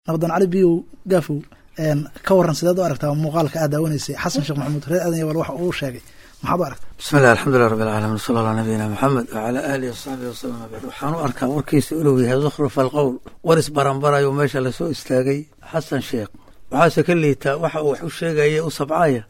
nabadan cali biyow gaafow ka waran sideed u aragtaa muuqaalka aad daawanaysay xasan sheekh maxamuud reer aadan yabal waxa uu sheegay maxaad u aragta bismillahi alxamdulilah rabbi alcaalamiin wasala allah nabiyina maxamed wacalaa aalihi wasaxbihi wasalam abacd waxaan u arkaa warkiisa inuu yahay zukhruf alqowl waris baranbarayo meesha lasoo istaagay xasan sheekh waxaase ka liitaa waxa uu wax u sheegaya u sabcaya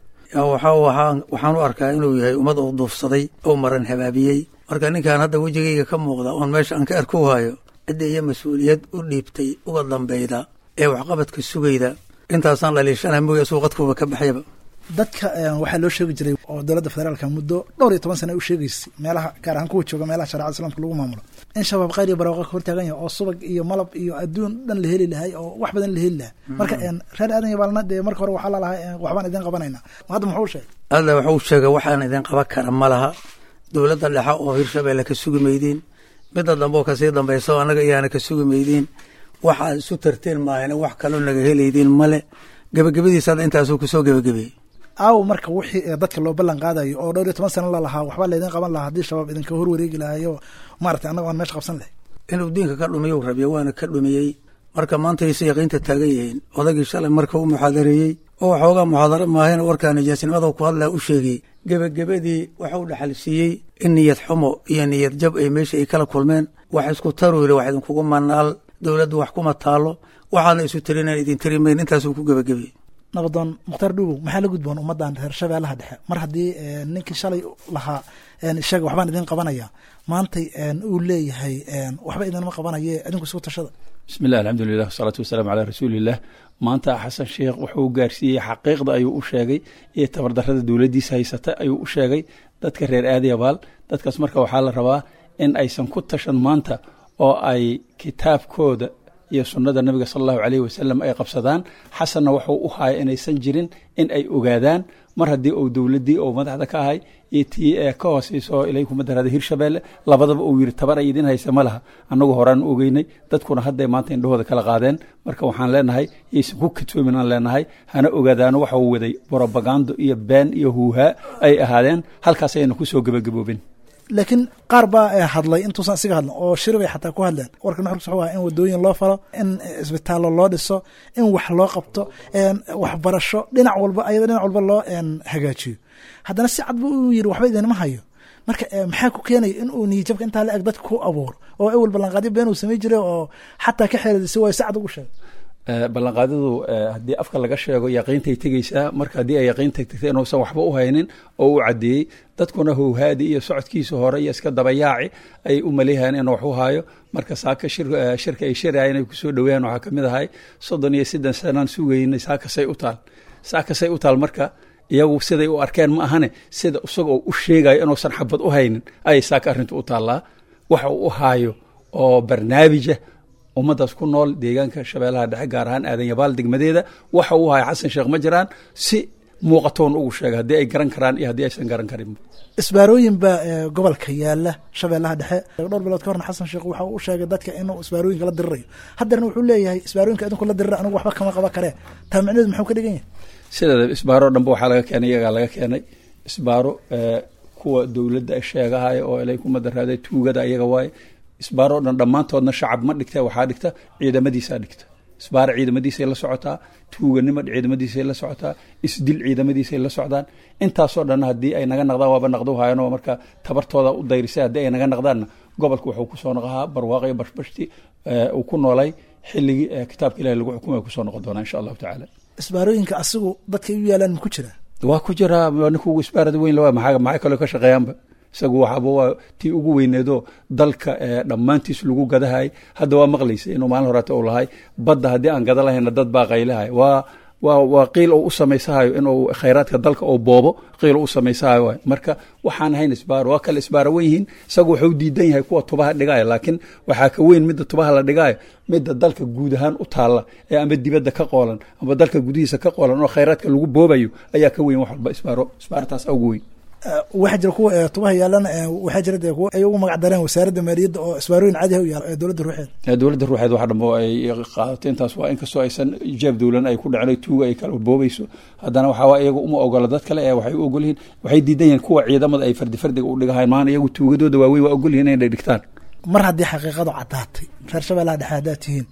waxaan u arkaa inuu yahay ummad uu duufsaday oo maran habaabiyey marka ninkan hadda wejigayga ka muuqda oon meesha aan ka arku hayo cidda iyo mas-uuliyad u dhiibtay uga dambeyda ee waxqabadka sugayda intaasaan dhaliishana mooya suuqadkuuba ka baxyaba dadka waxaa loo sheegi jiray oo dowladda federaalka muddo dhowr iyo toban sana u sheegaysay meelaha gaar ahaan kuwa jooga meelaha sharecada islamka lagu maamulo in shabaab khayr iyo barwaaqo ka hortaagan yahay oo subag iyo malab iyo adduun dhan la heli lahay oo wax badan la heli lahaa marka reer aadan yabaalna dee marka hore waxaa lalahaa waxbaan idin qabanayna hadda muxuu sheegay hadda wuxuu sheegay waxaan idin qaban kara ma laha dowladda dhexe oo hirshabeelle ka sugi maydiin midda dambe oo kasii dambayso annaga iyaana ka sugi maydiin waxaad isu tarteen maahane wax kaloo naga helaydiin male gebagabadiisa hadda intaasuu kusoo gebagabeeyey aaw marka wixii dadka loo ballan qaadayo oo dhowr iyo toban sana lalahaa waxbaa laydin qaban lahaa haddii shabaab idinka hor wareegi lahayo maarata annaga aan meesha qabsan lahay inuu diinka ka dhumiyow rabiya waana ka dhumiyey marka maanta aysa yaqiinta taagan yihiin odagii shalay marka u muxaadareeyey oo waxoogaa muxaadaro maahayna warkaa nijaasnimada ku hadlaa u sheegay gebagabadii waxau dhaxal siiyey in niyad xumo iyo niyad jab ay meesha ay kala kulmeen wax isku taru yiri wax idinkugu manaal dowladdu wax kuma taalo waxaana isu tirinaan idin tiri mayn intaasuu ku gebagabayey nabadoon mukhtaar dhuubow maxaa la gudboon ummaddan reer shabeellaha dhexe mar haddii ninkii shalay lahaa ishaga waxbaan idin qabanaya maantay uu leeyahay waxba idinma qabanaye idinku isugu tashada bismi llah alxamdulilah wasalaatu wasalaamu calaa rasuuliillah maanta xasan sheekh wuxuu gaarsiiyey xaqiiqda ayuu u sheegay iyo tabardarrada dowladdiisa haysata ayuu u sheegay dadka reer aadayabaal dadkaas marka waxaa la rabaa in aysan ku tashan maanta oo ay kitaabkooda iyo sunnada nabiga sala allahu caleyhi wasalam ay qabsadaan xasanna wuxuu u haya inaysan jirin in ay ogaadaan mar haddii uu dowladdii oo madaxda ka ahay iyo tii ee ka hooseyso ilay kuma daraada hirshabeelle labadaba uu yidhi tabar ay idin haysa ma laha annagu horaan ogeynay dadkuna hadday maanta indhahooda kala qaadeen marka waxaan leenahay yaysan ku katoomin aan leenahay hana ogaadaano waxa uu waday brobagando iyo been iyo huuhaa ay ahaadeen halkaas ayayna kusoo gebagaboobin laakiin qaar baa hadlay intuusan isiga hadlan oo shir bay xataa ku hadleen warka nuxurkiis wuxuu ahaa in wadooyin loo falo in isbitaallo loo dhiso in wax loo qabto waxbarasho dhinac walba ayada dhinac walba loo hagaajiyo haddana si cad buu u yidhi waxba idinma hayo marka maxaa ku keenaya in uu niyijabka intaa la eg dadka ku abuuro oo ewel ballanqaadyo been uu samey jiray oo xataa ka xeeladisa waayo si cad ugu sheegay ballanqaadadu haddii afka laga sheego yaqiintay tegeysaa marka haddii ay yaqiinta tegtay inuusan waxba u haynin oo u caddeeyey dadkuna howhaadi iyo socodkiisa hore iyo iska dabayaaci ay u maleeyahayeen inuu wax u haayo marka saaka shirka ay shirayeen ay kusoo dhoweeyaan waxaa kamid ahay soddon iyo siddan sanaan sugaynay saakasay u taal saakasay u taal marka iyagu siday u arkeen ma ahane sida isagoo u sheegayo inuusan xabad u haynin ayay saaka arrintu u taallaa waxa uu u haayo oo barnaamijah ummaddaas ku nool deegaanka shabeellaha dhexe gaar ahaan aadan yabaal degmadeeda waxa uu haya xasan sheekh ma jiraan si muuqatoon ugu sheega haddii ay garan karaan iyo haddii aysan garan karin isbaarooyin baa gobolka yaala shabeellaha dhexe dhowr bilood ka horna xasan sheekh waxa uu sheegay dadka inuu isbaarooyinka la dirirayo haddeerna wuxuu leeyahay isbaarooyinka idinku la dirira anigu waxba kama qaban karee taa micneedu muxuu ka dhigan yahay sideeda isbaaro dhanba waxaa laga keenay iyagaa laga keenay isbaaro kuwa dowladda sheegahaya oo ilay kuma daraada tuugada iyaga waaye isbaaro o dhan dhammaantoodna shacab ma dhigta waxaa dhigta ciidamadiisaa dhigta isbaaro ciidamadiisay la socotaa tuuganimo ciidamadiisay la socotaa isdil ciidamadiisay la socdaan intaasoo dhan haddii ay naga naqdaan waaba naqdu hayan oo marka tabartooda u dayrisay haddii ay naga naqdaanna gobolka wuxuu kusoo noqahaa barwaaqyo bashbashti uu ku noolay xilligii kitaabka ilahi lagu xukumay kusoo noqon doonaa insha allahu tacaala isbaarooyinka asigu dadkay u yaalaan ku jira waa ku jiraa ninkugu isbaarada weyn la maxaa maxay kaloo ka shaqeeyaanba isagu waxaaba waa tii ugu weyneedoo dalka dhammaantiis lagu gadahay hadda waa maqlaysa inuu maalin horeeta u lahay badda haddii aan gada lahayna dad baa qaylahay waa waa waa qiil oo u samaysahayo inuu khayraadka dalka oo boobo qiil oo u samaysahayo waay marka waxaan ahayn isbaaro waa kale isbaaro wen yihiin isagu wuxuu diidan yahay kuwa tubaha dhigaayo laakiin waxaa ka weyn midda tubaha la dhigaayo midda dalka guud ahaan u taalla ee ama dibadda ka qoolan ama dalka gudihiisa ka qoolan oo khayraadka lagu boobayo ayaa ka weyn wax walba isbaaro isbaartaas ugu weyn waxaa jira kuwa tubaha yaalan waxaa jira dee kuwa ay ugu magac dareen wasaaradda maaliyadda oo isbaarooyin caadi ah u yaala dowladda ruuxeeda dowladda ruuxeed wax dhambo ay qaadato intaas waa inkastoo aysan jeeb dowlan ay ku dhacno tuuga ay kala boobayso haddana waxaa iyaga uma ogola dad kale ee waxay u ogol yihiin waxay diidan yihiin kuwa ciidamada ay fardi fardiga u dhigahayn maana iyagu tuugadooda waaweyn waa ogol yihiin inay dhigtaan mar haddii xaqiiqadu caddaatay reer shabeellaha dhexe haddaad tihiin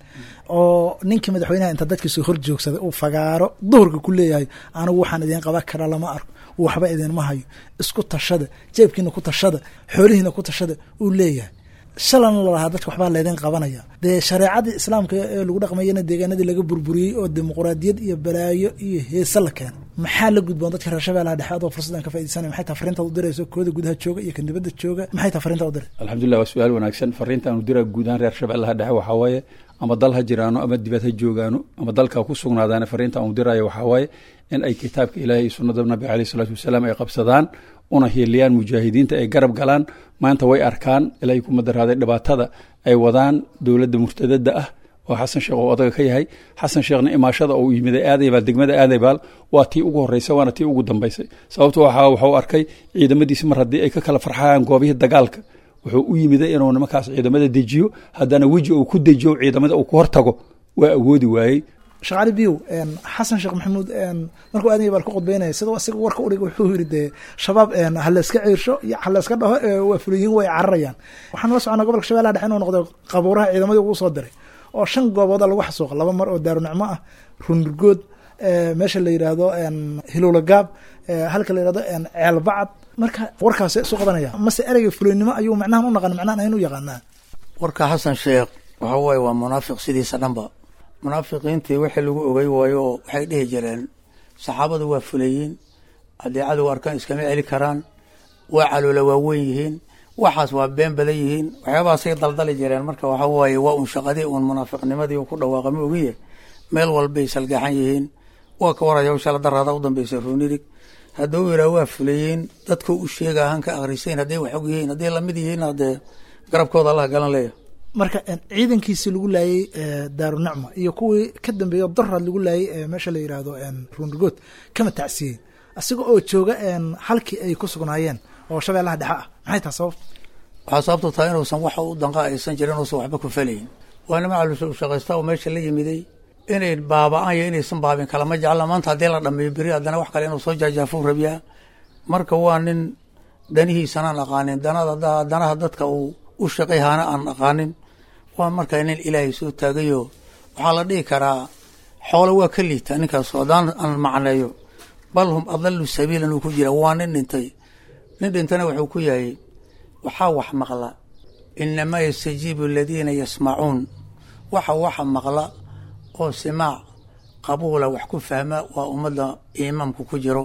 oo ninkii madaxweynaha inta dadkiisu hor joogsaday uu fagaaro duhurka ku leeyahay anigu waxaan idiin qaban karaa lama arko waxba idinma hayo isku tashada jeebkiina ku tashada xoolihiina ku tashada uu leeyahay shalana lalahaa dadka waxbaa laydin qabanaya dee shareecadii islaamka ee lagu dhaqmayana deegaanadii laga burburiyey oo dimuqraadiyad iyo balaayo iyo heese la keenay maxaa la gudboon dadka reer shabeellaha dhexe adoo fursadan ka faaidaysanaya maxay tahay fariintaad u dirayso kooda gudaha jooga iyo kan dibadda jooga maxay tahay fariintaad u diray alxamdulilah waa su-aal wanaagsan fariinta aanu diraa guud ahaan reer shabeellaha dhexe waxaa waaye ama dal ha jiraano ama dibad ha joogaano ama dalka ku sugnaadaana fariinta aanu diraayo waxaa waaye in ay kitaabka ilaahay iyo sunnada nabiga aleyh isalaatu wasalaam ay qabsadaan una hiiliyaan mujaahidiinta ay garab galaan maanta way arkaan ilaahay kuma daraaday dhibaatada ay wadaan dowladda murtadada ah oo xasan sheekh oo odaga ka yahay xasan sheekhna imaashada oo yimiday aadaybaal degmada aadaybaal waa tii ugu horreysay waana tii ugu dambaysay sababto waxaa waxuu arkay ciidamadiisi mar haddii ay ka kala farxayaan goobihii dagaalka wuxuu u yimiday inuu nimankaas ciidamada dejiyo haddana weji uu ku dejiyo ciidamada uu ku hortago waa awoodi waayey sheekh cali biyow xasan sheekh maxamuud markuu aadanya baal ku qudbeynaya sidoo isaga warka udhig wuxuu yiri dee shabaab ha layska ciirsho iyo ha layska dhaho waa fuliyiin way cararayaan waxaan la soconaa gobolka shabellaha dhexe inuu noqday qabuuraha ciidamadii ugu soo diray oo shan goobooda lagu xasuuqa laba mar oo daarunicmo ah rundurgood meesha la yidhaahdo hilowla gaab halka la yidhahdo ceelbacad marka warkaas isu qabanaya mase ereyga fuliynimo ayuu macnahan u naqan macnahan ayn u yaqaanaa warka xasan sheekh waxa waaye waa munaafiq sidiisa dhanba munaafiqiintii wixii lagu ogey waayo oo waxay dhihi jireen saxaabadu waa fuleyiin haddii cadow arkaan iskama celi karaan waa caloola waaweyn yihiin waxaas waa been badan yihiin waxyaabahaasay daldali jireen marka waxa waaye waa un shaqadii uun munaafiqnimadii ku dhawaaqa ma ogiye meel walbay salgaxan yihiin waa ka waraya shala daraada u dambaysa ruunirig hadduu yidhaah waa fuleyiin dadku u sheega hanka akhrisayn hadday wax og yihiin hadday lamid yihiin haddee garabkooda allah galan leeya marka ciidankiisii lagu laayey daarunicma iyo kuwii ka dambeeya daraad lagu laayey meesha la yidhaahdo ruunrigood kama tacsiyey isaga oo jooga halkii ay ku sugnaayeen oo shabeellaha dhexe ah maxay taha sababta waxaa sababtu tahay inuusan wax u danqa aysan jirin inuusan waxba ku falayn waa nima calushaqaysta oo meesha la yimiday inay baaba-aan iyo inaysan baabin kalama jecla maanta haddii la dhameeyo beri haddana wax kale inuu soo jaajaafou rabiyaa marka waa nin danihiisanaan aqaanin danada danaha dadka uu u shaqayhaana aan aqaanin waa markaa nin ilaahay soo taagayo waxaa la dhihi karaa xoolo waa ka liita ninkaas haddaan aan macneeyo bal hum adalu sabiilan uu ku jira waa nin dhintay nin dhintana wuxuu ku yahay waxaa wax maqla inamaa yastajiibu aladiina yasmacuun waxa waxa maqla oo simaac qabuula wax ku fahma waa ummadda imaamku ku jiro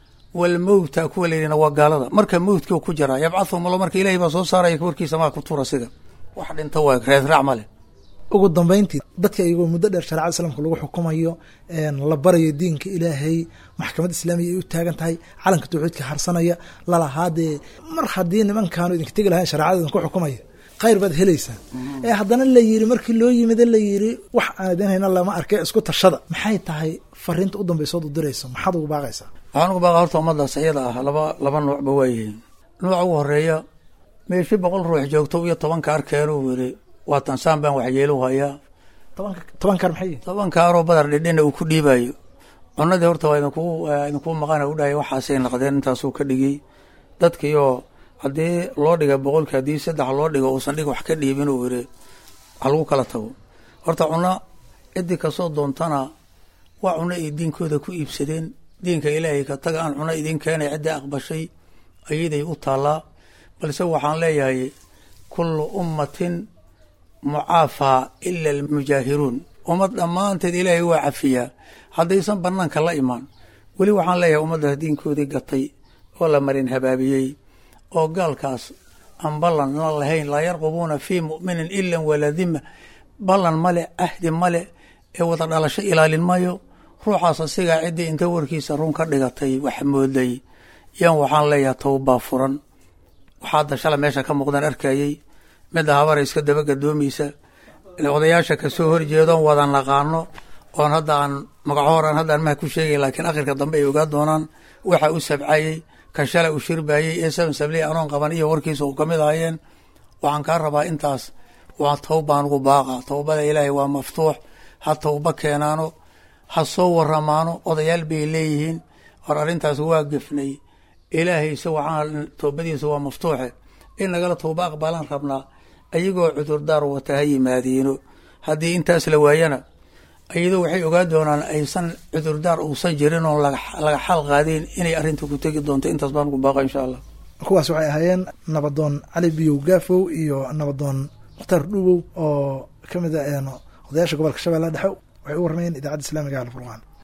walmowta kuwa layidhina waa gaalada marka mowtkii ku jira yabcahum allo marka ilahay baa soo saaraya warkiisa maa ku tuura siga wax dhinta waa reedraac ma leh ugu dambeyntii dadka iyagoo muddo dheer sharecada islaamka lagu xukumayo la barayo diinka ilaahay maxkamadda islaamiya ay u taagan tahay calanka tawxiidka harsanaya lalahaa dee mar haddii nimankaanu idinka tegi lahayn sharecada idinku xukumaya khayr baad helaysaan ee haddana la yiri markii loo yimida la yiri wax aan idin hayna lama arkay isku tashada maxay tahay fariinta u dambaysood u dirayso maxaad ugu baaqaysaa waxaan ugu baaqa horta ummadaas iyada ah laba laba nuucba waa yihiin nuuca ugu horeeya meeshi boqol ruux joogto iyo tobanka arkeenu yiri waa tansaan baan waxyeelu hayaa tobanka tobankaar maxay yihin tobanka aroo badar dhidhina uu ku dhiibayo cunadii horta waa idinku idinkuu maqana u dhahay waxaasay naqdeen intaasuu ka dhigay dadkiioo haddii loo dhiga boqolki haddii saddex loo dhigo uusan dhig wax ka dhiibin uu yiri wax lagu kala tago horta cuno ciddii kasoo doontana waa cuno ay diinkooda ku iibsadeen diinka ilaahay ka taga aan cuno idin keenay ciddii aqbashay ayaday u taallaa balse waxaan leeyahay kullu ummatin mucaafaa ila almujaahiruun ummad dhammaanteed ilaahay waa cafiyaa haddaysan banaanka la imaan weli waxaan leeyahay ummaddaas diinkoodii gatay oo la marin habaabiyey oo gaalkaas aan ballan la lahayn laa yarqubuuna fii mu'minin ila waladima ballan male ahdi male ee wada dhalasho ilaalin mayo ruuxaas asigaa ciddii inta warkiisa run ka dhigatay wax mooday yan waxaan leeyahay towbaa furan waxaa dashala meesha ka muuqdaan arkayey midda habara iska daba gadoomaysa odayaasha kasoo horjeedoon wada naqaano oon hadda aan magacohoran haddaan maha ku sheegay laakiin akhirka dambe ay ogaa doonaan waxa u sabcayey ka shala u shirbayey ee seven sabley anoon qaban iyo warkiisa u kamid ahayeen waxaan kaa rabaa intaas waa towbaan ugu baaqa towbada ilaahay waa maftuux ha towba keenaano ha soo waramaano odayaal bay leeyihiin hor arrintaas waa gefnay ilaahayse waxaan toobadiisa waa maftuuxe in nagala towba aqbalaan rabnaa ayagoo cudurdaar wata ha yimaadiino haddii intaas la waayana iyadoo waxay ogaan doonaan aysan cudurdaar uusan jirin oo laga xal qaadeen inay arrinta ku tegi doonto intaas baan ku baaqa insha allah kuwaas waxay ahaayeen nabadoon cali biyow gaafow iyo nabadoon mukhtaar dhuubow oo ka mid a odayaasha gobolka shabeelle dhexe waxay u warmayeen idaacadda islaamiga alfurqaan